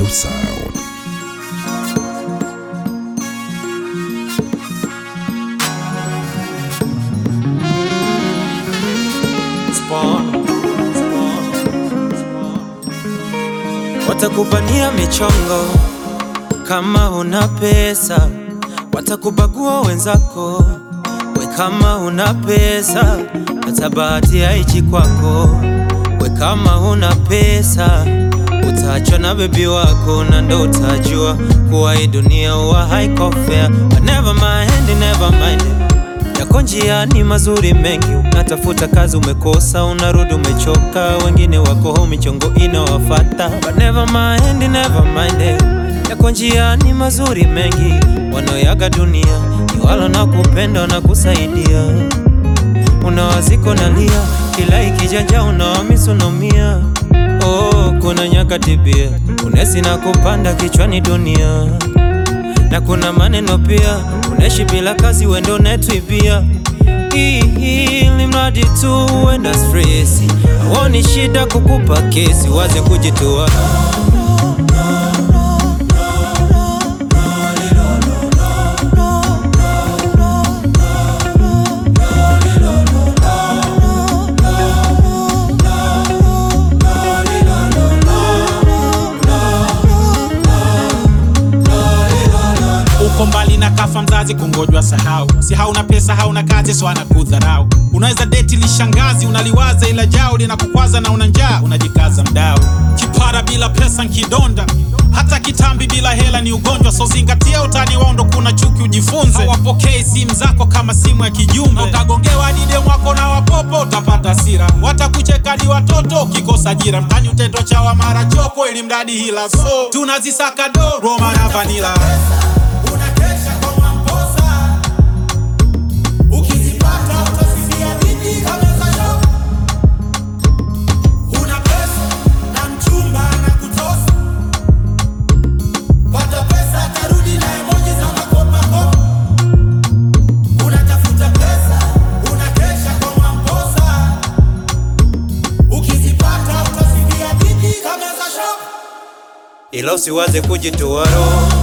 Sound. Spawn. Watakubania michongo kama una pesa, watakubagua wenzako we kama una pesa, hata bahati haichi kwako we kama una pesa, utaachwa na bebi wako na ndo utajua kuwa hii dunia huwa haiko fair. But never mind, never mind yako njiani mazuri mengi, unatafuta kazi umekosa, unarudi umechoka, wengine wako home michongo inawafata. But never mind, never mind, yako njiani mazuri mengi, wanaoyaga dunia ni walo na kupenda na kusaidia, unawaziko nalia, kila ikijanja unawamisunomia. Oh, kuna nyakati pia unesi na kupanda kichwani dunia na kuna maneno pia, unaishi bila kazi, wendo netwibia ili mradi tu wenda stresi, awoni shida kukupa kesi, waze kujitoa uko mbali na kafa mzazi kungojwa sahau si hauna pesa hauna kazi so anakudharau unaweza deti lishangazi unaliwaza ila jao linakukwaza na una njaa unajikaza mdao kipara bila pesa nkidonda hata kitambi bila hela ni ugonjwa so zingatia utani wao ndo kuna chuki ujifunze hawapokei simu zako kama simu ya kijumbe utagongewa dide mwako na wapopo utapata hasira watakucheka ni watoto ukikosa ajira mtani utendo chawa mara choko ili mradi hila so tunazisaka do roma na vanila Unakesha kwa Mwamposa, ukizipata utasifia bidii kabla za show. Una pesa na mchumba anakutosa, pata pesa atarudi na emoji za makopakopa. Unatafuta pesa, unakesha kwa Mwamposa, ukizipata utasifia bidii kabla za show. ila usiwaze kujitoa roho